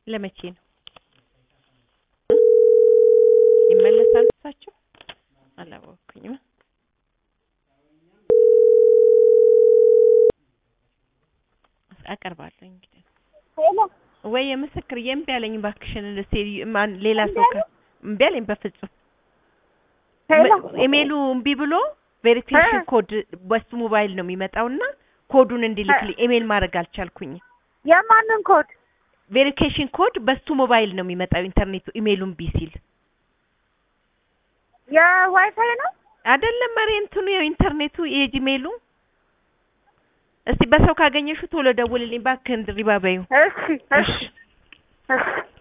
ለመቼ ነው ይመለሳሉ እሳቸው? አላወኩኝም። አቀርባለሁ እንግዲህ ሄሎ ወይ የምስክር የእምቢ አለኝ እባክሽን እስኪ ማን ሌላ ሰው ከ እምቢ አለኝ በፍጹም ሄሎ ኢሜሉ እምቢ ብሎ ቬሪፊኬሽን እ ኮድ በሱ ሞባይል ነው የሚመጣውና ኮዱን እንዲልክልኝ ኢሜል ማድረግ አልቻልኩኝ። የማንን ኮድ ቬሪፊኬሽን ኮድ በሱ ሞባይል ነው የሚመጣው ኢንተርኔቱ ኢሜሉ እምቢ ሲል የዋይፋይ ነው አይደለም መሪ እንትኑ የኢንተርኔቱ የጂሜሉ እስቲ በሰው ካገኘሹ ቶሎ ደውልልኝ እባክህን ድሪባ በይው እሺ እሺ እሺ